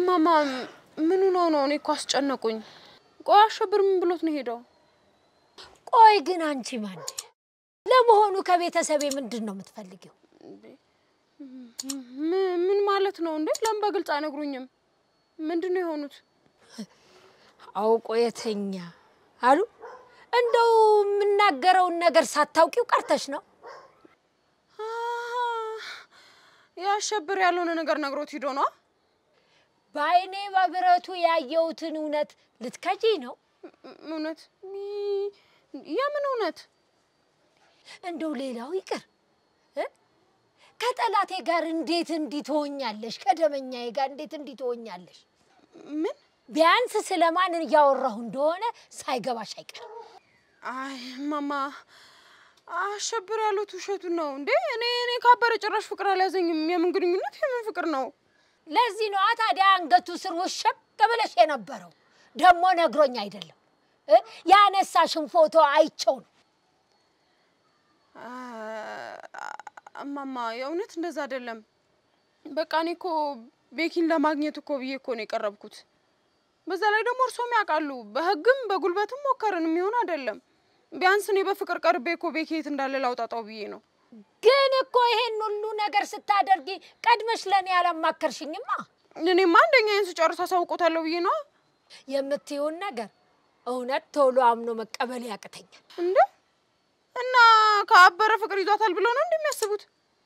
እማማ ምኑ ነው ነው? እኔ እኮ አስጨነቁኝ። ቆይ አሸብር ምን ብሎት ነው ሄደው? ቆይ ግን አንቺ ማን ለመሆኑ ከቤተሰቤ ምንድን ነው የምትፈልጊው? ም- ምን ማለት ነው እንዴ? ለምን በግልጽ አይነግሩኝም? ምንድን ነው የሆኑት? አውቆ የተኛ አሉ። እንደው የምናገረውን ነገር ሳታውቂው ቀርተሽ ነው። አህ፣ የአሸብር ያልሆነ ነገር ነግሮት ሂዶ ነው? በአይኔ በብረቱ ያየሁትን እውነት ልትከጂ ነው? እም- እውነት? ሚ- የምን እውነት? እንደው ሌላው ይቅር እ? ከጠላቴ ጋር እንዴት እንዲህ ትሆኛለሽ? ከደመኛዬ ጋር እንዴት እንዲህ ትሆኛለሽ? ምን? ቢያንስ ስለማን እያወራሁ እንደሆነ ሳይገባሽ አይቀርም። አይ እማማ አሸብር ያሉት ውሸቱን ነው እንዴ? እኔ እኔ ካበረ ጭራሽ ፍቅር አልያዘኝም። የምን ግንኙነት? የምን ፍቅር ነው? ለዚህ ነዋ ታዲያ አንገቱ ስር ውሸቅ ብለሽ የነበረው። ደግሞ ነግሮኝ አይደለም እ? ያነሳሽን ፎቶ አይቸው ነው። አ- እማማ የእውነት እንደዛ አይደለም። በቃ እኔ እኮ ቤኪን ለማግኘት እኮ ብዬ እኮ ነው የቀረብኩት። በዛ ላይ ደግሞ እርሶም ያውቃሉ፣ በህግም በጉልበትም ሞከርን የሚሆን አይደለም። ቢያንስ እኔ በፍቅር ቀርቤ እኮ ቤኪ የት እንዳለ ላውጣጣው ብዬ ነው። ግን እኮ ይሄን ሁሉ ነገር ስታደርጊ ቀድመሽ ለእኔ ያላማከርሽኝማ። እኔማ አንደኛዬን ስጨርስ አሳውቆታለሁ ብዬ ነው። የምትይውን ነገር እውነት ቶሎ አምኖ መቀበል ያቅተኛል። እንደ እና ከአበረ ፍቅር ይዟታል ብለው ነው እንደሚያስቡት?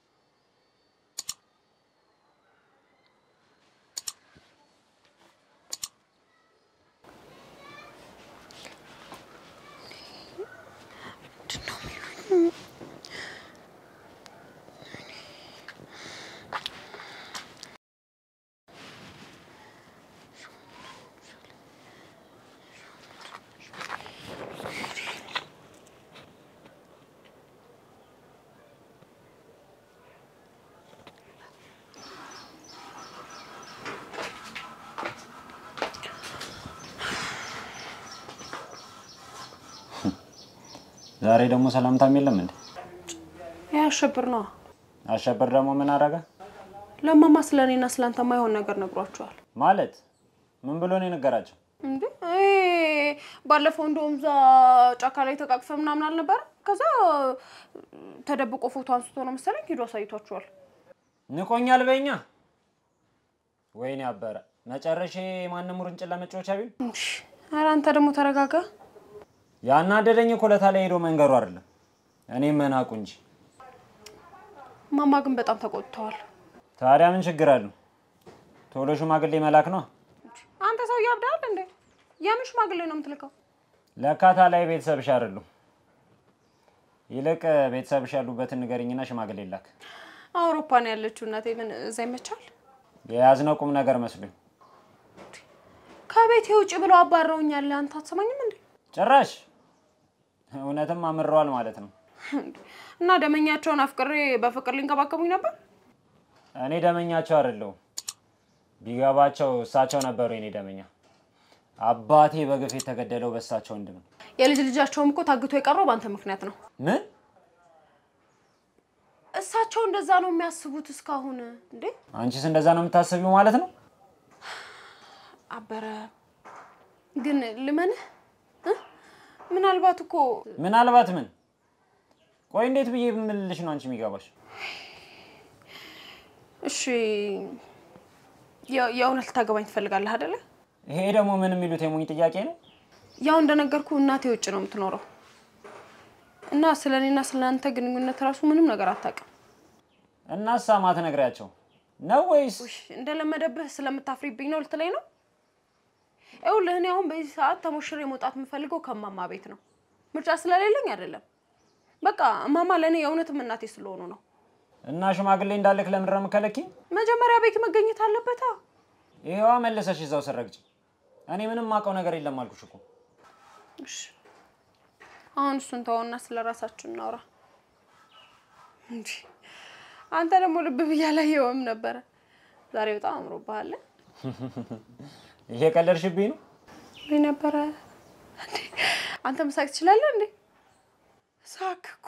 ዛሬ ደግሞ ሰላምታም የለም እንዴ? ይህ አሸብር ነዋ። አሸበር ደግሞ ምን አደረገ ለማማ ስለ እኔና ስለ አንተ ማይሆን ነገር ነግሯቸዋል። ማለት? ምን ብሎ ነው የነገራቸው? እንዴ ይሄ ባለፈው እንደውም እዛ ጫካ ላይ ተቃቅፈ ምናምን አልነበረ? ከዛ ተደብቆ ፎቶ አንስቶ ነው መሰለኝ ሄዶ አሳይቷቸዋል። ንቆኛል በኛ። ወይኔ አበረ መጨረሻ ማንም ውርንጭላ መጫወቻ ቢል እሺ፣ ኧረ አንተ ደግሞ ተረጋጋ። ያናደደኝ እኮ ለታ ላይ ሄዶ መንገሩ አይደለም እኔ መናቁ እንጂ። ማማ ግን በጣም ተቆጥተዋል። ታዲያ ምን ችግር አለው? ቶሎ ሽማግሌ መላክ ነው። አንተ ሰው ያብዳል እንዴ? የምን ሽማግሌ ነው የምትልከው? ለካታ ላይ ቤተሰብሽ አይደሉም። ይልቅ ቤተሰብሽ ያሉበትን ንገሪኝና ሽማግሌ ላክ። አውሮፓ ነው ያለችው እናቴ። ምን እዛ ይመቻል? የያዝነው ቁም ነገር መስሎኝ ከቤቴ ውጭ ብለው አባረውኛል። አንተ አትሰማኝም እንዴ? ጭራሽ እውነትም አምረዋል ማለት ነው። እና ደመኛቸውን አፍቅሬ በፍቅር ሊንከባከቡኝ ነበር። እኔ ደመኛቸው አይደለሁም። ቢገባቸው እሳቸው ነበሩ የኔ ደመኛ። አባቴ በግፍ የተገደለው በእሳቸው ወንድም ነው። የልጅ ልጃቸውም እኮ ታግቶ የቀረው በአንተ ምክንያት ነው። ምን እሳቸው እንደዛ ነው የሚያስቡት እስካሁን። እንዴ አንቺስ እንደዛ ነው የምታስቢው ማለት ነው? አበረ ግን ልመንህ እ? ምናልባት እኮ ምናልባት ምን? ቆይ እንዴት ብዬ ብምልልሽ ነው አንቺ የሚገባሽ? እሺ የ- የእውነት ልታገባኝ ትፈልጋለህ አይደለ? ይሄ ደግሞ ምን የሚሉት የሞኝ ጥያቄ ነው? ያው እንደነገርኩ እናቴ ውጭ ነው የምትኖረው እና ስለ እኔና ስለ አንተ ግንኙነት ራሱ ምንም ነገር አታውቅም። እናሳ ማትነግሪያቸው ነው ወይስ? ውይ እንደለመደብህ ስለምታፍሪብኝ ነው ልትለኝ ነው? ይኸውልህ እኔ አሁን በዚህ ሰዓት ተሞሽሬ መውጣት የምፈልገው ከማማ ቤት ነው። ምርጫ ስለሌለኝ አይደለም። በቃ እማማ ለእኔ የእውነትም እናቴ ስለሆኑ ነው። እና ሽማግሌ እንዳልክ ለምንድን ነው የምከለኪኝ? መጀመሪያ ቤት መገኘት አለበታ። ይሄዋ መለሰሽ እዛው ስረግጭ። እኔ ምንም ማውቀው ነገር የለም አልኩሽ እኮ። እሺ አሁን እሱን ተወውና ስለ ራሳችን እናውራ። እንጂ አንተ ደግሞ ልብ ብዬ አላየሁም ነበረ። ዛሬ በጣም አምሮብሃል። እየቀለድሽብኝ ነው? ወይ ነበረ እንዴ? አንተ መሳቅ ትችላለህ እንዴ? ሳክኩ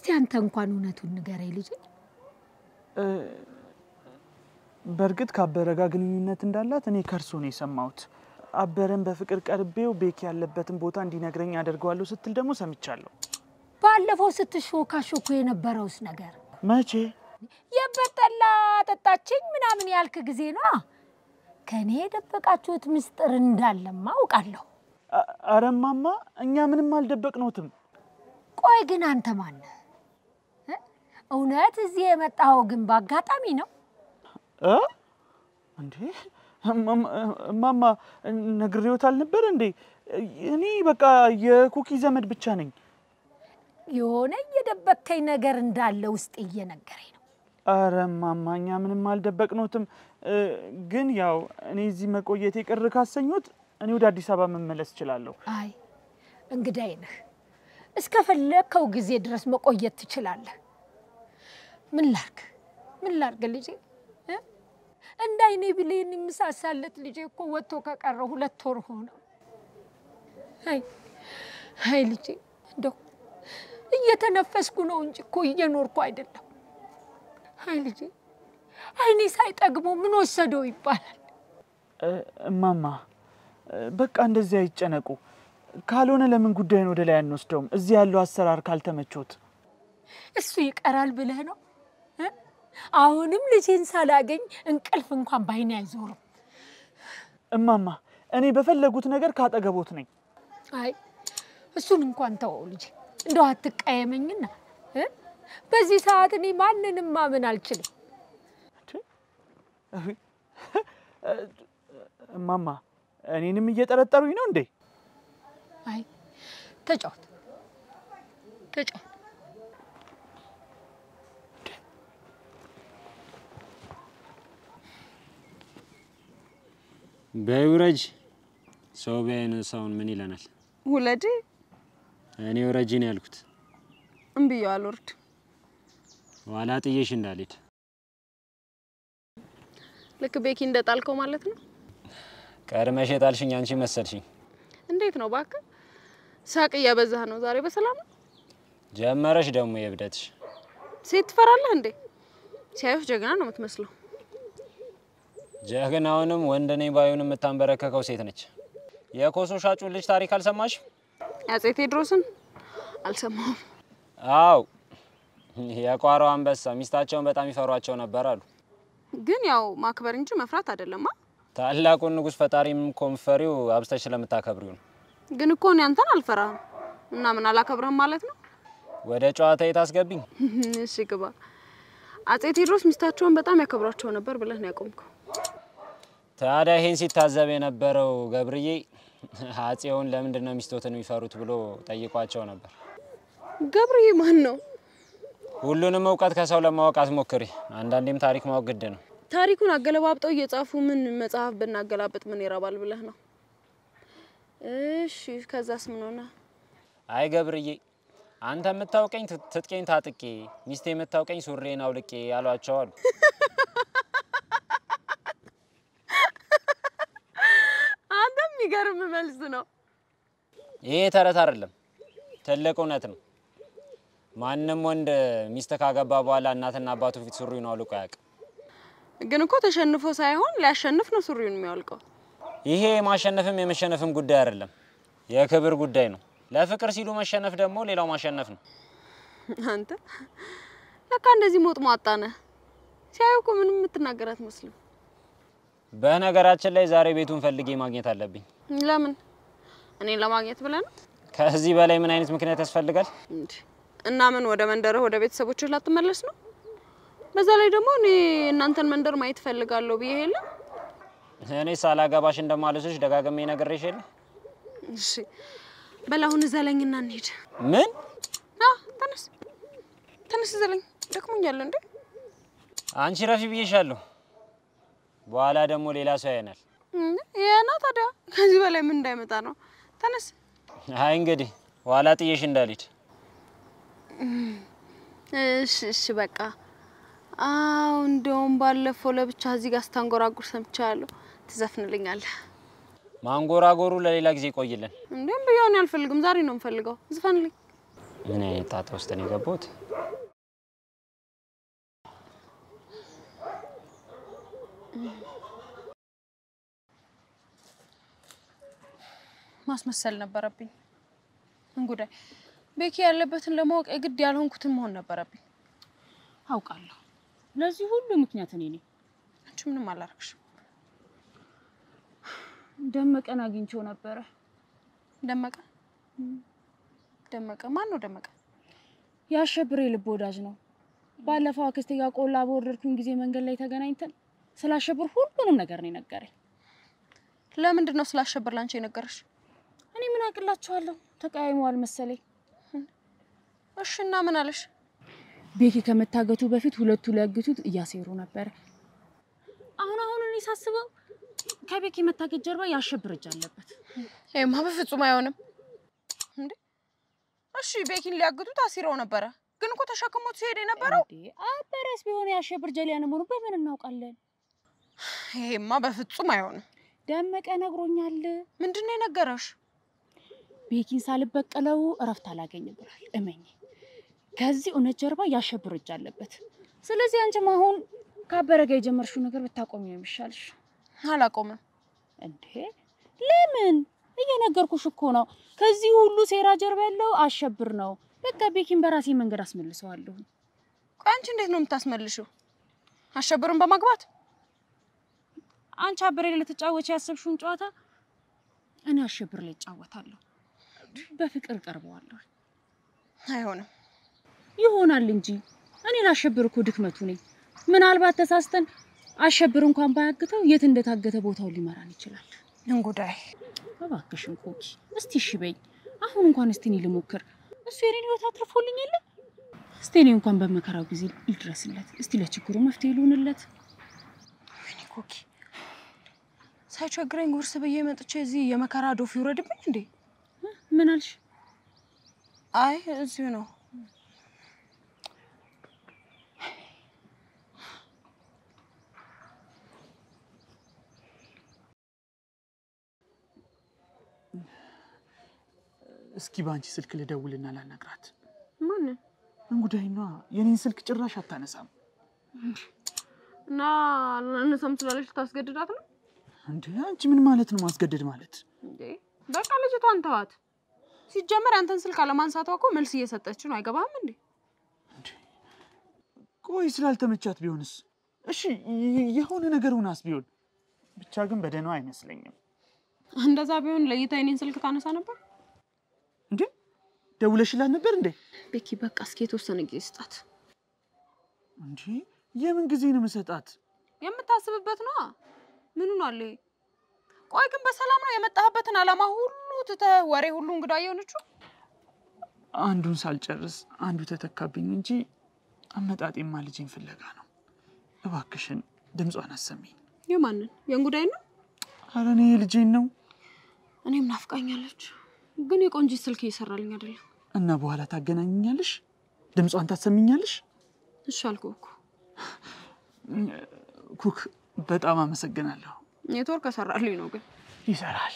እስቲ አንተ እንኳን እውነቱን ንገረኝ ልጄ። እ፣ በእርግጥ ከአበረ ጋር ግንኙነት እንዳላት እኔ ከእርሶ ነው የሰማሁት። አበረን በፍቅር ቀርቤው ቤኪ ያለበትን ቦታ እንዲነግረኝ አደርገዋለሁ ስትል ደግሞ ሰምቻለሁ። ባለፈው ስትሾካሾኩ የነበረውስ ነገር መቼ? የበጠላ ጠጣችኝ ምናምን ያልክ ጊዜ ነው። ከእኔ የደበቃችሁት ምስጢር እንዳለማ አውቃለሁ። አ- ኧረ እማማ እኛ ምንም አልደበቅነውትም። ቆይ ግን አንተ ማነህ? እ? እውነት እዚህ የመጣኸው ግን በአጋጣሚ ነው? እ? እንዴ እማማ- እማማ ነግሬዎት አልነበር እንዴ? እኔ በቃ የኩኪ ዘመድ ብቻ ነኝ። የሆነ እየደበቅከኝ ነገር እንዳለ ውስጥ እየነገረኝ ነው። ኧረ እማማ እኛ ምንም አልደበቅነውትም። እ፣ ግን ያው እኔ እዚህ መቆየቴ ቅር ካሰኞት እኔ ወደ አዲስ አበባ መመለስ እችላለሁ። አይ እንግዳይ ነህ፣ እስከፈለግከው ጊዜ ድረስ መቆየት ትችላለህ። ምን ላርግ ምን ላርግ ልጄ እ? እንደ አይኔ ብሌን የምሳሳለት ልጄ እኮ ወጥቶ ከቀረ ሁለት ወር ሆነው። አይ አይ ልጄ እንደው እየተነፈስኩ ነው እንጂ እኮ እየኖርኩ አይደለም። አይ ልጄ አይኔ ሳይጠግቦ ምን ወሰደው ይባላል። እ፣ እማማ እ፣ በቃ እንደዚህ አይጨነቁ። ካልሆነ ለምን ጉዳይን ወደ ላይ አንወስደውም? እዚህ ያለው አሰራር ካልተመቾት እሱ ይቀራል ብለህ ነው እ? አሁንም ልጄን ሳላገኝ እንቅልፍ እንኳን ባይኔ አይዞርም። እማማ እኔ በፈለጉት ነገር ካጠገቦት ነኝ። አይ እሱን እንኳን ተወው ልጄ፣ እንደው አትቀየመኝና እ? በዚህ ሰዓት እኔ ማንንም ማመን አልችልም። እማማ እኔንም እየጠረጠሩኝ ነው እንዴ? አይ ተጫወት ተጫወት። በውረጅ ሰው ቢያይን ሰውን ምን ይለናል? ውለዴ እኔ ውረጂ ነው ያልኩት። እምብዬ አልወርድ። ኋላ ጥዬሽ እንዳልሄድ ልክ ቤኪ እንደጣልከው ማለት ነው። ቀድመሽ የጣልሽኝ አንቺ መሰልሽኝ። እንዴት ነው እባክህ? ሳቅ እያበዛህ ነው። ዛሬ በሰላም ነው? ጀመረሽ ደግሞ የእብደትሽ። ሴት ትፈራለህ እንዴ? ሲያዩህ ጀግና ነው የምትመስለው። ጀግናውንም ወንድ ነኝ ባዩን የምታንበረከከው ሴት ነች። የኮሶ ሻጩን ልጅ ታሪክ አልሰማሽ? አፄ ቴዎድሮስን አልሰማሁም። አው የቋራው አንበሳ ሚስታቸውን በጣም ይፈሯቸው ነበር አሉ። ግን ያው ማክበር እንጂ መፍራት አይደለማ። ታላቁን ንጉሥ ፈጣሪም ኮንፈሪው አብስተሽ ስለምታከብሪው ነው። ግን እኮ እኔ አንተን አልፈራህም እና ምን አላከብርህም ማለት ነው? ወደ ጨዋታ የታስገቢኝ እሺ ግባ። አፄ ቴዎድሮስ ሚስታቸውን በጣም ያከብሯቸው ነበር ብለህ ነው ያቆምከው። ታዲያ ይሄን ሲታዘብ የነበረው ገብርዬ አፄውን ለምንድን ነው ሚስቶትን የሚፈሩት ብሎ ጠይቋቸው ነበር። ገብርዬ ማን ነው? ሁሉንም እውቀት ከሰው ለማወቅ አትሞክሪ። አንዳንዴም ታሪክ ማወቅ ግድ ነው። ታሪኩን አገለባብጠው እየጻፉ ምን መጽሐፍ ብናገላብጥ ምን ይረባል ብለህ ነው? እሺ ከዛስ ምን ሆነ? አይ ገብርዬ፣ አንተ የምታውቀኝ ት- ትጥቄን ታጥቄ፣ ሚስቴ የምታውቀኝ ሱሬን አውልቄ ያሏቸው አሉ። አንተ የሚገርም መልስ ነው። ይሄ ተረት አይደለም፣ ትልቅ እውነት ነው። ማንም ወንድ ሚስት ካገባ በኋላ እናትና አባቱ ፊት ሱሪውን አውልቆ አያውቅም። ግን እኮ ተሸንፎ ሳይሆን ሊያሸንፍ ነው ሱሪውን የሚያወልቀው። ይሄ የማሸነፍም የመሸነፍም ጉዳይ አይደለም፣ የክብር ጉዳይ ነው። ለፍቅር ሲሉ መሸነፍ ደግሞ ሌላው ማሸነፍ ነው። አንተ ለካ እንደዚህ ሞጥ ሟጣ ነህ። ሲያዩ እኮ ምንም የምትናገር አትመስልም። በነገራችን ላይ ዛሬ ቤቱን ፈልጌ ማግኘት አለብኝ። ለምን? እኔን ለማግኘት ብለህ ነው ከዚህ በላይ ምን አይነት ምክንያት ያስፈልጋል? እንዴ? እና ምን ወደ መንደርህ ወደ ቤተሰቦችህ ላትመለስ ነው? በዛ ላይ ደግሞ እኔ እናንተን መንደር ማየት እፈልጋለሁ ብዬ የለ። እኔ ሳላገባሽ እንደማልስሽ ደጋግሜ ነግሬሽ የለ? እሺ በል አሁን ዘለኝና እንሂድ። ምን አ ተነስ ተነስ፣ ዘለኝ ደክሞኛል። እንዴ አንቺ ረፊ ብዬሻለሁ። በኋላ ደግሞ ሌላ ሰው ያየናል። ያና ታዲያ ከዚህ በላይ ምን እንዳይመጣ ነው? ተነስ። አይ እንግዲህ ኋላ ጥዬሽ እንዳልሄድ። እሺ እሺ በቃ አዎ። እንደውም ባለፈው ለብቻ እዚህ ጋር ስታንጎራጉር ሰምቻለሁ። ትዘፍንልኛለህ? ማንጎራጎሩ ለሌላ ጊዜ ይቆይልን። እንዴም ብየውን አልፈልግም። ዛሬ ነው የምፈልገው። ዝፈንልኝ። ምን አይነት ጣጣ ውስጥ ነው የገባሁት? ማስመሰል ነበረብኝ። እንጉዳይ ቤኪ ያለበትን ለማወቅ የግድ ያልሆንኩትን መሆን ነበረብኝ። አውቃለሁ። ለዚህ ሁሉ ምክንያት እኔ ነኝ። አንቺ ምንም አላረግሽም። ደመቀን አግኝቼው ነበረ። ደመቀ ደመቀ ማን ነው ደመቀ? የአሸብር የልብ ወዳጅ ነው። ባለፈው አክስቴ ጋር ቆላ በወረድኩኝ ጊዜ መንገድ ላይ ተገናኝተን ስላሸብር ሁሉንም ነገር ነው የነገረኝ። ለምንድን ነው ስላሸበር ላንቺ የነገረሽ? እኔ ምን አቅላችኋለሁ? ተቀያይመዋል መሰለኝ። እሺ እና ምን አለሽ? ቤኪ ከመታገቱ በፊት ሁለቱ ሊያግቱት እያሴሩ ነበረ። አሁን አሁን እኔ ሳስበው ከቤኪ መታገት ጀርባ የአሸብር እጅ አለበት። ይሄማ በፍጹም አይሆንም። እንዴ እሺ ቤኪን ሊያግቱት አሲረው ነበረ፣ ግን እኮ ተሸክሞት ሲሄድ የነበረው እንዴ አበረስ ቢሆን የአሸብር ጀሊያን መሆኑ በምን እናውቃለን? ይሄማ በፍጹም አይሆንም። ደመቀ ነግሮኛል። ምንድን ነው የነገረሽ? ቤኪን ሳልበቀለው እረፍት አላገኝም ብሏል። እመኝ ከዚህ እውነት ጀርባ ያሸብር እጅ አለበት። ስለዚህ አንቺም አሁን ከአበረ ጋር የጀመርሽው ነገር ብታቆሚ ነው የሚሻልሽ። አላቆምም። እንዴ ለምን? እየነገርኩሽ እኮ ነው። ከዚህ ሁሉ ሴራ ጀርባ ያለው አሸብር ነው። በቃ ቤኪን በራሴ መንገድ አስመልሰዋለሁ። ቆይ አንቺ እንዴት ነው የምታስመልሽው? አሸብርን በማግባት አንቺ አበሬ ልትጫወች ያሰብሽውን ጨዋታ እኔ አሸብር ላይ እጫወታለሁ። በፍቅር ቀርበዋለሁ። አይሆንም። ይሆናል እንጂ እኔ ላሸብር እኮ ድክመቱ ነኝ። ምናልባት ተሳስተን አሸብር እንኳን ባያግተው የት እንደታገተ ቦታውን ሊመራን ይችላል። እንጉዳይ እባክሽን ኮኪ እስቲ እሺ በይኝ። አሁን እንኳን እስቲ እኔ ልሞክር። እሱ የኔን ህይወት አትርፎልኝ የለ እስቲ እኔ እንኳን በመከራው ጊዜ ልድረስለት። እስቲ ለችግሩ መፍትሄ ልሆንለት። ወይኔ ኮኪ ሳይቸግረኝ ጉርስ ብዬ መጥቼ እዚህ የመከራ ዶፍ ይውረድብኝ እንዴ? ምን አልሽ? አይ እዚሁ ነው። እስኪ በአንቺ ስልክ ልደውልና ላናግራት። ማንን እንጉዳይና የኔን ስልክ ጭራሽ አታነሳም። እና ለእነሰም ስላለች ልታስገድዳት ነው እንዴ አንቺ ምን ማለት ነው ማስገደድ ማለት? እንዴ? በቃ ልጅቷን ተዋት። ሲጀመር ያንተን ስልክ አለማንሳቷ እኮ መልስ እየሰጠች ነው። አይገባም እንዴ? ቆይ ስላልተመቻት ቢሆንስ? እሺ የ- የሆነ ነገር ሆናስ ቢሆን ብቻ ግን በደህናው አይመስለኝም። እንደዛ ቢሆን ለይታ የኔን ስልክ ታነሳ ነበር። እንዴ ደውለሽላት ነበር እንዴ? ቤኪ በቃ እስኪ የተወሰነ ጊዜ ስጣት። እንዴ የምን ጊዜ ነው መሰጣት? የምታስብበት ነዋ። ምኑ ነው አለ? ቆይ ግን በሰላም ነው የመጣህበትን አላማ ሁሉ ትተህ ወሬ ሁሉ እንግዳ የሆነችው? አንዱን ሳልጨርስ አንዱ ተተካብኝ እንጂ አመጣጤማ ልጄን ፍለጋ ነው። እባክሽን ድምጿን አሰሚኝ። የማንን የእንጉዳይ ነው? ኧረ እኔ ልጄን ነው እኔም ናፍቃኛለች፣ ግን የቆንጂት ስልክ እየሰራልኝ አይደለም። እና በኋላ ታገናኝኛለሽ፣ ድምጿን ታሰሚኛለሽ። እሺ አልኩህ እኮ ኩክ በጣም አመሰግናለሁ። ኔትወርክ ከሰራልኝ ነው ግን ይሰራል።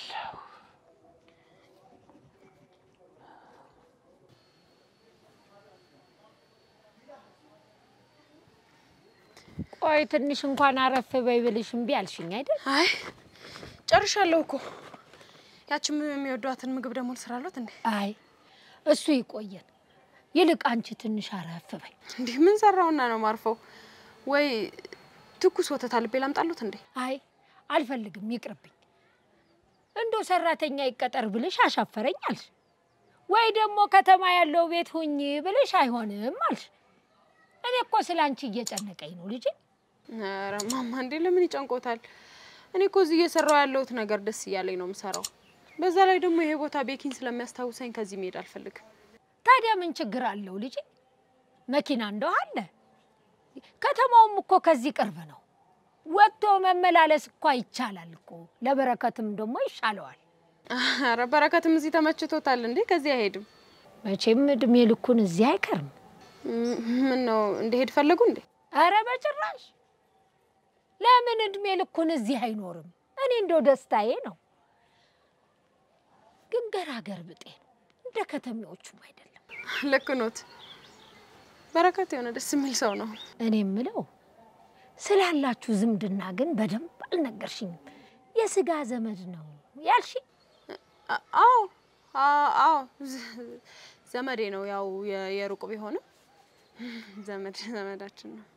ቆይ ትንሽ እንኳን አረፍ በይ ብልሽ እምቢ አልሽኝ አይደል? አይ ጨርሻለሁ እኮ። ያችም የሚወዷትን ምግብ ደግሞ ልስራለት እንዴ? አይ እሱ ይቆየን። ይልቅ አንቺ ትንሽ አረፍ በይ። እንዲህ ምን ሰራውና ነው ማርፈው? ወይ ትኩስ ወተት አልቤ ላምጣሉት እንዴ? አይ አልፈልግም፣ ይቅርብኝ። እንደው ሰራተኛ ይቀጠር ብልሽ አሻፈረኝ አልሽ፣ ወይ ደግሞ ከተማ ያለው ቤት ሁኝ ብልሽ አይሆንም አልሽ። እኔ እኮ ስለ አንቺ እየጨነቀኝ ነው ልጄ። ኧረ ማማ እንዴ ለምን ይጨንቆታል? እኔ እኮ እዚህ እየሰራው ያለሁት ነገር ደስ እያለኝ ነው የምሰራው። በዛ ላይ ደግሞ ይሄ ቦታ ቤኪን ስለሚያስታውሰኝ ከዚህ መሄድ አልፈልግም። ታዲያ ምን ችግር አለው ልጄ? መኪና እንደው አለ። ከተማውም እኮ ከዚህ ቅርብ ነው። ወጥቶ መመላለስ እኮ ይቻላል እኮ። ለበረከትም ደግሞ ይሻለዋል። ኧረ በረከትም እዚህ ተመችቶታል እንዴ? ከዚህ አይሄድም። መቼም እድሜ ልኩን እዚህ አይቀርም። ም- ምን ነው እንደሄድ ፈለጉ እንዴ? አረ በጭራሽ። ለምን እድሜ ልኩን እዚህ አይኖርም? እኔ እንደው ደስታዬ ነው። ግን ገራገር ብጤ ነው፣ እንደ ከተሜዎቹም አይደለም። ልክ ኖት። በረከት የሆነ ደስ የሚል ሰው ነው። እኔ የምለው ስላላችሁ ዝምድና ግን በደንብ አልነገርሽኝም። የስጋ ዘመድ ነው ያልሽ? አ- አዎ አ- አዎ ዘ- ዘመዴ ነው። ያው የ- የሩቅ ቢሆንም ዘመድ ዘመዳችን ነው።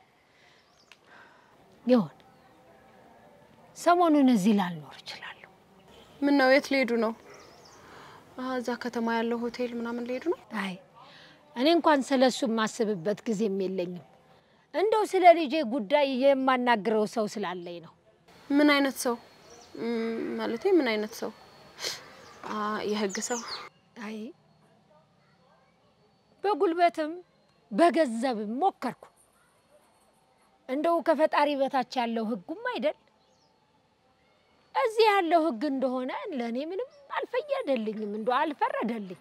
ይሆን ሰሞኑን እዚህ ላልኖር እችላለሁ። ምን ነው? የት ሊሄዱ ነው? አ፣ እዛ ከተማ ያለው ሆቴል ምናምን ሊሄዱ ነው? አይ እኔ እንኳን ስለ እሱ የማስብበት ጊዜም የለኝም። እንደው ስለ ልጄ ጉዳይ የማናግረው ሰው ስላለኝ ነው። ምን አይነት ሰው ም፣ ማለቴ ምን አይነት ሰው? አ፣ የህግ ሰው አይ በጉልበትም በገንዘብም ሞከርኩ። እንደው ከፈጣሪ በታች ያለው ህጉም አይደል እዚህ ያለው ህግ እንደሆነ ለእኔ ምንም አልፈየደልኝም፣ እንደው አልፈረደልኝ።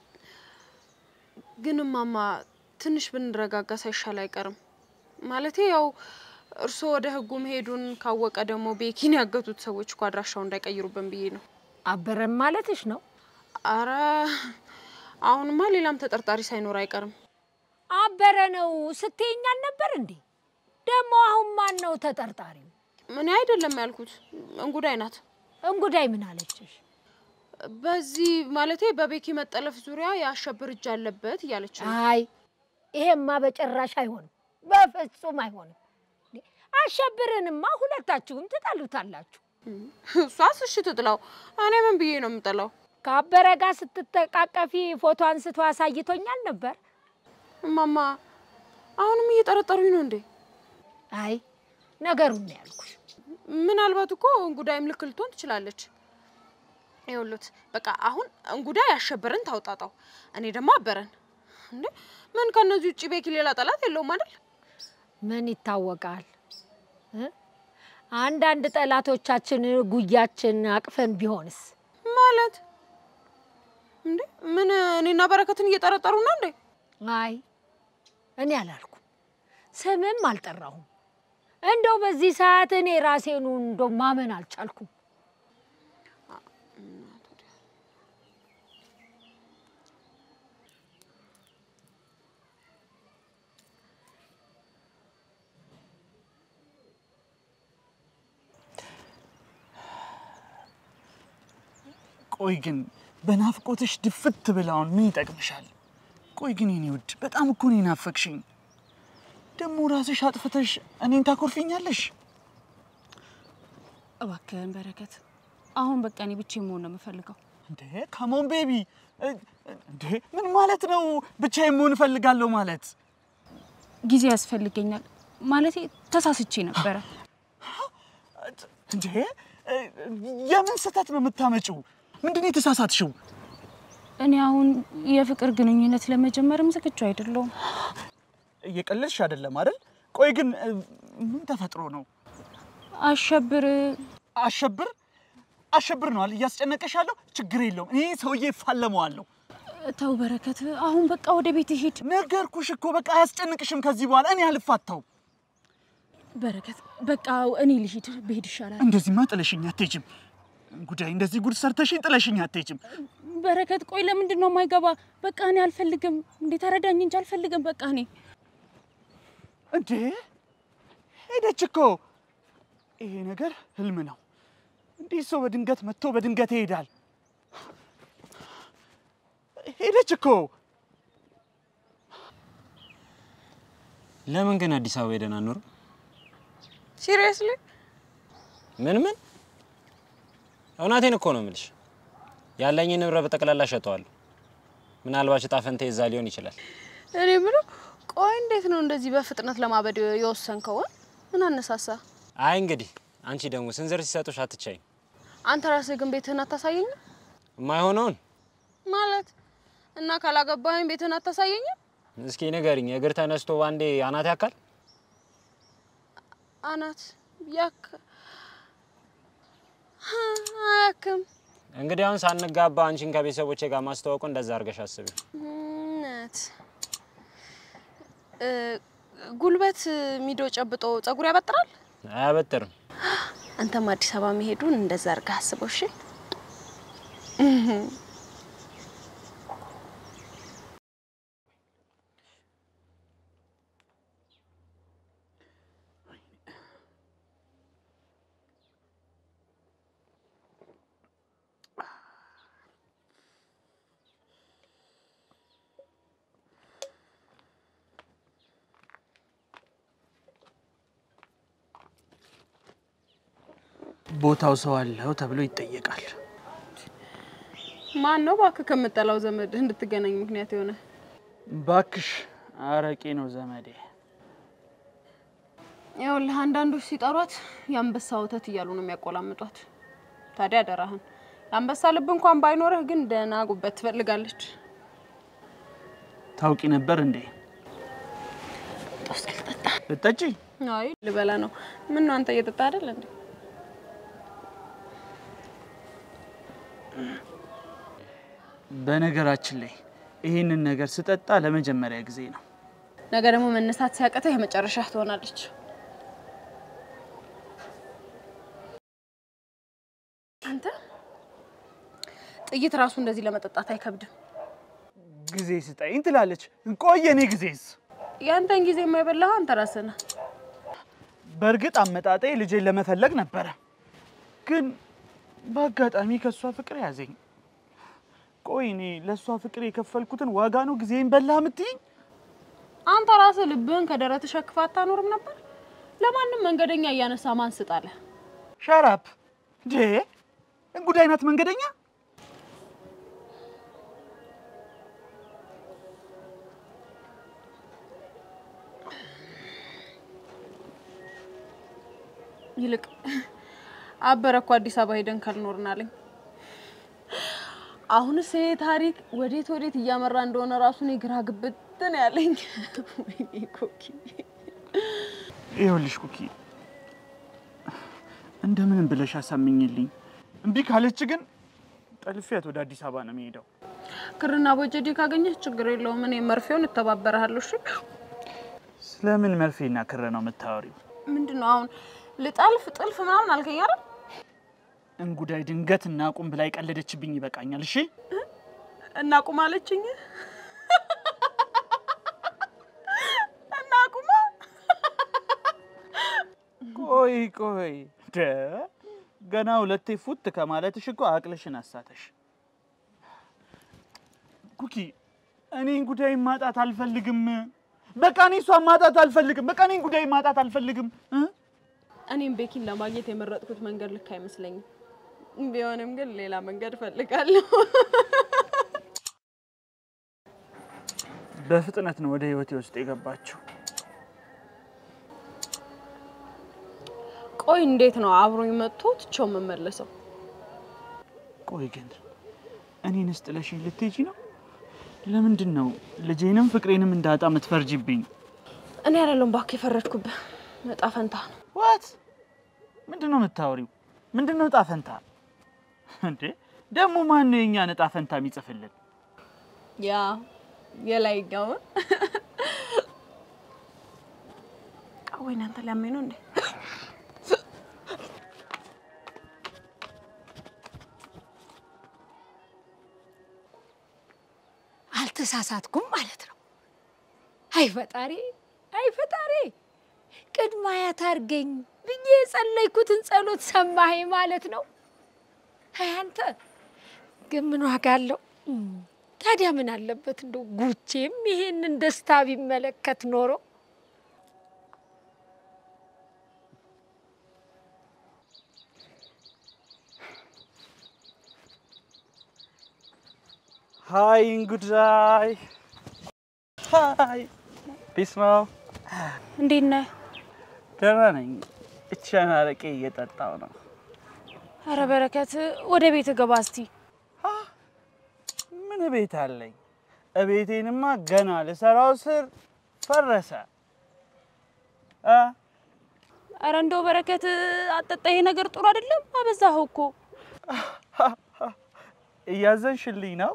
ግን እማማ ትንሽ ብንረጋጋ ሳይሻል አይቀርም። ማለቴ ያው እርስዎ ወደ ህጉ መሄዱን ካወቀ ደግሞ ቤኪን ያገቱት ሰዎች እኮ አድራሻው እንዳይቀይሩብን ብዬ ነው። አበረም ማለትሽ ነው? አረ አሁንማ ሌላም ተጠርጣሪ ሳይኖር አይቀርም። አበረ ነው ስትይኝ አልነበር እንዴ? ደግሞ አሁን ማን ነው ተጠርጣሪው? እኔ አይደለም ያልኩት፣ እንጉዳይ ናት። እንጉዳይ ምን አለችሽ? በዚህ ማለቴ በቤኪ መጠለፍ ዙሪያ የአሸብር እጅ አለበት እያለች ነው። አይ ይሄማ በጭራሽ አይሆንም፣ በፍጹም አይሆንም። እንዴ፣ አሸብርንማ ሁለታችሁም ትጠሉታላችሁ። እሷስ እሺ ትጥላው፣ እኔ ምን ብዬ ነው የምጥለው? ከአበረ ጋር ስትተቃቀፊ ፎቶ አንስቶ አሳይቶኛል ነበር። እማማ አሁንም እየጠረጠሩኝ ነው እንዴ? አይ ነገሩን ነው ያልኩሽ። ምናልባት እኮ እንጉዳይም ልክ ልትሆን ትችላለች። ይኸውልዎት በቃ አሁን እንጉዳይ አሸብርን ታውጣጣው፣ እኔ ደግሞ አበረን። እንዴ ምን ከነዚህ ውጭ ቤኪ ሌላ ጠላት የለውም አይደል? ምን ይታወቃል እ? አንዳንድ ጠላቶቻችን ጉያችን አቅፈን ቢሆንስ? ማለት እንዴ ምን እኔና በረከትን እየጠረጠሩ ነው እንዴ? አይ እኔ አላልኩም፣ ስምም አልጠራሁም። እንደው በዚህ ሰዓት እኔ ራሴኑ እንደው ማመን አልቻልኩም። ቆይ ግን በናፍቆትሽ ድፍት ብላውን ምን ይጠቅምሻል? ቆይ ግን የኔ ውድ በጣም እኮ ነው ናፈቅሽኝ። ደግሞ ራስሽ አጥፍተሽ እኔን ታኮርፊኛለሽ። እባክህን በረከት፣ አሁን በቃ እኔ ብቻዬን መሆን ነው የምፈልገው። እንዴ ካሞን ቤቢ፣ እንዴ ምን ማለት ነው? ብቻዬን መሆን እፈልጋለሁ ማለት? ጊዜ ያስፈልገኛል ማለቴ ተሳስቼ ነበረ። እንዴ የምን ስህተት ነው የምታመጪው? ምንድን ነው የተሳሳትሽው? እኔ አሁን የፍቅር ግንኙነት ለመጀመርም ዝግጁ አይደለሁም። እየቀለድሽ አይደለም አይደል? ቆይ ግን እ, ምን ተፈጥሮ ነው? አሸብር አሸብር አሸብር ነው አለ እያስጨነቀሽ ያለው። ችግር የለውም እኔ ሰውዬ እፋለመዋለሁ። ተው በረከት፣ አሁን በቃ ወደ ቤት ሂድ። ነገርኩሽ እኮ በቃ አያስጨንቅሽም። ከዚህ በኋላ እኔ አልፋታው። በረከት በቃ እኔ ልሂድ፣ ብሄድ ይሻላል። እንደዚህማ ጥለሽኝ አትሄጂም። ጉዳይ እንደዚህ ጉድ ሰርተሽኝ ጥለሽኝ አትሄጂም። በረከት ቆይ፣ ለምንድን ነው የማይገባ? በቃ እኔ አልፈልግም። እንዴት አረዳኝ እንጂ አልፈልግም። በቃ እኔ እንዴ ሄደች እኮ። ይሄ ነገር ህልም ነው። እንዲህ ሰው በድንገት መጥቶ በድንገት ይሄዳል። ሄደች እኮ። ለምን ግን አዲስ አበባ ሄደን አንኖርም? ሲሪየስሊ ምን ምን? እውነቴን እኮ ነው የምልሽ። ያለኝን ንብረት በጠቅላላ ሸጠዋለሁ። ምናልባት እጣ ፈንታዬ እዛ ሊሆን ይችላል። እኔ ብሎ ቆይ እንዴት ነው እንደዚህ በፍጥነት ለማበድ የወሰንከው? ምን አነሳሳ? አይ እንግዲህ አንቺ ደግሞ ስንዝር ሲሰጡሽ አትቻይም። አንተ ራስህ ግን ቤትህን አታሳየኝም የማይሆነውን ማለት እና ካላገባኸኝ ቤትህን አታሳየኝም? እስኪ ንገሪኝ። እግር ተነስቶ ባንዴ አናት ያካል? አናት ያክ አያክም እንግዲህ አሁን ሳንጋባ አንቺን ከቤተሰቦቼ ጋር ማስተዋወቁ እንደዛ አድርገሽ አስቢ። ነት ጉልበት ሚዶ ጨብጦ ጸጉር ያበጥራል። አያበጥርም። አንተም አዲስ አበባ መሄዱን እንደዛ አድርገህ አስበው እሺ። ቦታው ሰው አለው ተብሎ ይጠየቃል። ማን ነው እባክህ ከምጠላው ዘመድ እንድትገናኝ ምክንያት የሆነ? ባክሽ አረቄ ነው ዘመዴ። ይኸውልህ አንዳንዶች ሲጠሯት የአንበሳ ወተት እያሉ ነው የሚያቆላምጧት። ታዲያ አደራህን የአንበሳ ልብ እንኳን ባይኖርህ ግን ደህና ጉበት ትፈልጋለች። ታውቂ ነበር እንዴ? ልጠጪ? አይ ልበላ ነው። ምን ነው አንተ እየጠጣ አይደል እንዴ? በነገራችን ላይ ይህንን ነገር ስጠጣ ለመጀመሪያ ጊዜ ነው። ነገ ደግሞ መነሳት ሲያቅተህ የመጨረሻ ትሆናለች። አንተ ጥይት ራሱ እንደዚህ ለመጠጣት አይከብድም። ጊዜ ስጠኝ ትላለች። ቆይ የኔ ጊዜስ? ያንተን ጊዜ የማይበላህ አንተ ራስህ ነህ። በእርግጥ አመጣጤ ልጄን ለመፈለግ ነበረ፣ ግን በአጋጣሚ ከእሷ ፍቅር ያዘኝ። ቆይ እኔ ለእሷ ፍቅር የከፈልኩትን ዋጋ ነው ጊዜን በላ ምትይኝ? አንተ ራስህ ልብህን ከደረት ሸክፋ አታኖርም ነበር? ለማንም መንገደኛ እያነሳ ማን ስጣለህ? ሻራፕ እንዴ! እንጉዳይ ናት መንገደኛ። ይልቅ አበረ እኮ አዲስ አበባ ሄደን ካልኖርን አለኝ። አሁንስ ይሄ ታሪክ ወዴት ወዴት እያመራ እንደሆነ ራሱን የግራ ግብት ነው ያለኝ። ወይኔ ኮኪ፣ ይኸውልሽ ኩኪ፣ እንደምንም ብለሽ አሳምኝልኝ። እምቢ ካለች ግን ጠልፊያት ወደ አዲስ አበባ ነው የሚሄደው። ክርና ቦጀዴ ካገኘህ ችግር የለውም። እኔ መርፌውን እተባበረሃለሁ። እሺ ስለምን መርፌና ክር ነው የምታወሪው? ምንድን ነው አሁን ልጠልፍ ጥልፍ ምናምን አልከኝ አይደል? እንጉዳይ ድንገት እናቁም ብላ የቀለደችብኝ ይበቃኛል። እሺ እናቁም አለችኝ። እናቁማ ቆይ ቆይ ደ ገና ሁለቴ ፉት ከማለትሽ እኮ አቅልሽን አሳተሽ። ኩኪ እኔን ጉዳይ ማጣት አልፈልግም። በቃ እኔ እሷን ማጣት አልፈልግም። በቃ እኔን ጉዳይ ማጣት አልፈልግም እ እኔም ቤኪን ለማግኘት የመረጥኩት መንገድ ልክ አይመስለኝም። ቢሆንም ግን ሌላ መንገድ እፈልጋለሁ። በፍጥነት ነው ወደ ህይወቴ ውስጥ የገባችው። ቆይ እንዴት ነው አብሮኝ መጥቶ ትቼው የምመለሰው? ቆይ ግን እኔንስ ጥለሽኝ ልትሄጂ ነው? ለምንድን ነው ልጄንም ፍቅሬንም እንዳጣ የምትፈርጂብኝ? እኔ አይደለሁም እባክህ የፈረድኩብህ፣ እጣ ፈንታ ነው። ዋት ምንድን ነው የምታወሪው? ምንድን ነው እጣ ፈንታ እንዴ? ደግሞ ማን ነው የእኛን እጣ ፈንታ የሚጽፍልን? ያ የላይኛውን ወይ እናንተ ሊያመኝ ነው እንዴ? አልተሳሳትኩም ማለት ነው። አይ ፈጣሪ፣ አይ ፈጣሪ፣ ቅድመ አያት አድርገኝ ብዬ የጸለይኩትን ጸሎት ሰማኸኝ ማለት ነው። አይ አንተ ግን ምን ዋጋ አለው? ታዲያ ምን አለበት እንደው ጉቼም ይሄንን ደስታ ቢመለከት ኖሮ ሀይ እንጉዳይ፣ ሀይ ፒስ ነው። እንዴት ነህ? ደህና ነኝ። እቻን አረቄ እየጠጣው ነው። አረ በረከት ወደ ቤት ገባ እስቲ። ምን ቤት አለኝ? እቤቴንማ ገና ልሰራው ስር ፈረሰ። እ አረ እንደው በረከት አጠጣ፣ ይሄ ነገር ጥሩ አይደለም። አበዛኸው እኮ። እያዘንሽልኝ ነው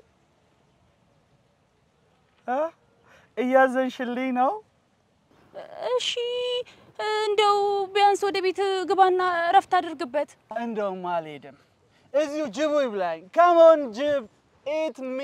እ እያዘንሽልኝ ነው። እሺ እንደው ቢያንስ ወደ ቤት ግባና እረፍት አድርግበት። እንደውም አልሄድም። እዚሁ ጅቡ ይብላኝ። ካሞን ጅብ ኢት ሚ።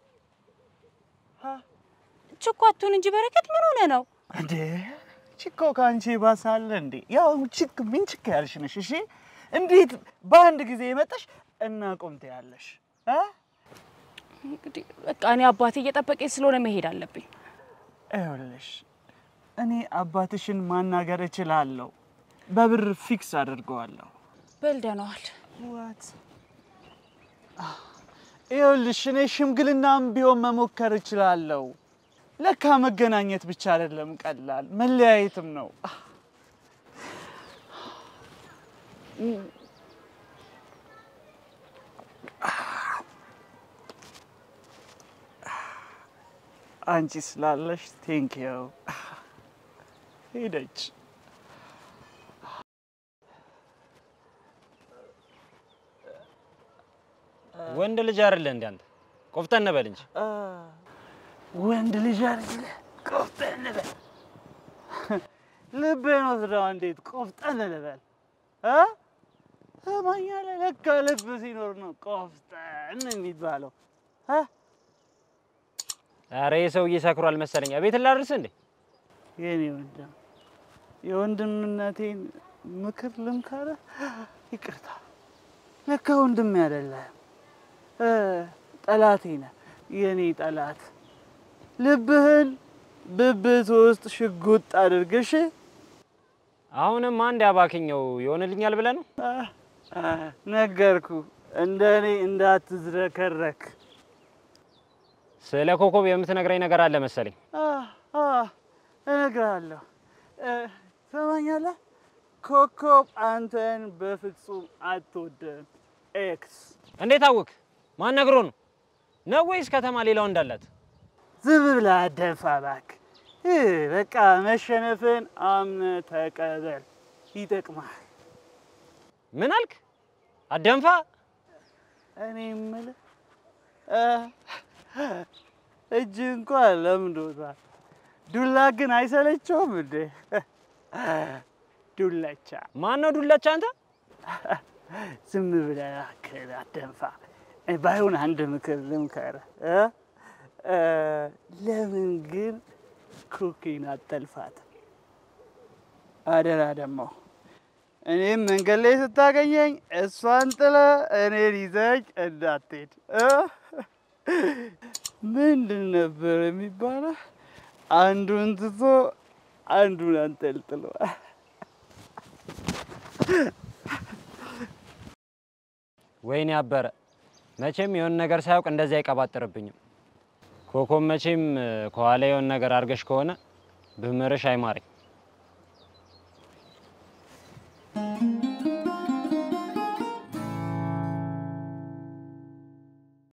ችኳቱን እንጂ በረከት ምን ሆነ ነው? እንዴ ችኮ ከአንቺ ባሳለ እንዴ? ያው ችክ ምን ችክ ያልሽ ነሽ። እሺ እንዴት በአንድ ጊዜ የመጣሽ እናቁም ትያለሽ እ እንግዲህ በቃ እኔ አባቴ እየጠበቀኝ ስለሆነ መሄድ አለብኝ። ይኸውልሽ እኔ አባትሽን ማናገር እችላለሁ። በብር ፊክስ አድርገዋለሁ። በል ደህና ዋል። ዋት ይኸውልሽ፣ እኔ ሽምግልናም ቢሆን መሞከር እችላለሁ። ለካ መገናኘት ብቻ አይደለም ቀላል፣ መለያየትም ነው። አንቺ ስላለሽ ቴንኪው። ሄደች። ወንድ ልጅ አይደለ እንዴ አንተ? ቆፍጠን በል እንጂ። ወንድ ልጅ አይደለ? ቆፍጠን በል። ልቤን ወስደው እንዴት ቆፍጠን ልበል? እ? ትሰማኛለህ? ለካ ልብ ሲኖር ነው ቆፍጠን የሚባለው። እ? ኧረ ይህ ሰውዬ ሰክሯል መሰለኝ። ቤት ላድርስ እንዴ? የኔ ወንድም የወንድምነቴን ምክር ልምከርህ። ይቅርታ፣ ለካ ወንድሜ አይደለህም፣ እ ጠላቴ ነህ፣ የኔ ጠላት። ልብህን ብብት ውስጥ ሽጉጥ አድርግሽ አሁንም አንድ ያባክኘው ይሆንልኛል ብለህ ነው? ነገርኩ፣ እንደ እኔ እንዳትዝረከረክ። ስለ ኮከብ የምትነግረኝ ነገር አለ መሰለኝ። አ- አ፣ እነግርሃለሁ። እ፣ ትሰማኛለህ? ኮከብ አንተን በፍጹም አትወድም። ኤክስ እንዴት አወቅ? ማን ነግሮ ነው? ነው ወይስ ከተማ ሌላው እንዳላት? ዝም ብለህ አደፋ እባክህ። እ፣ በቃ መሸነፍን አምነህ ተቀበል፣ ይጠቅማል። ምን አልክ? አደንፋ እኔ የምልህ እ፣ እጅ እንኳን ለምዶታል፣ ዱላ ግን አይሰለቸውም እንዴ? ዱለቻ ማን ነው ዱለቻ? አንተ ዝም ብለህ እባክህ አደንፋ። እ፣ ባይሆን አንድ ምክር ልምከርህ እ? እ፣ ለምን ግን ኩኪን አጠልፋት? አደራ ደግሞ እኔም መንገድ ላይ ስታገኘኝ እሷን ጥለ እኔን ይዘኝ እንዳትሄድ እ? ምንድን ነበር የሚባለው? አንዱን ትቶ አንዱን አንጠልጥሎ ወይኔ አበረ፣ መቼም የሆነ ነገር ሳያውቅ እንደዚህ አይቀባጥርብኝም። ኮኮብ መቼም ከኋላ የሆነ ነገር አድርገሽ ከሆነ ብምርሽ አይማረኝ።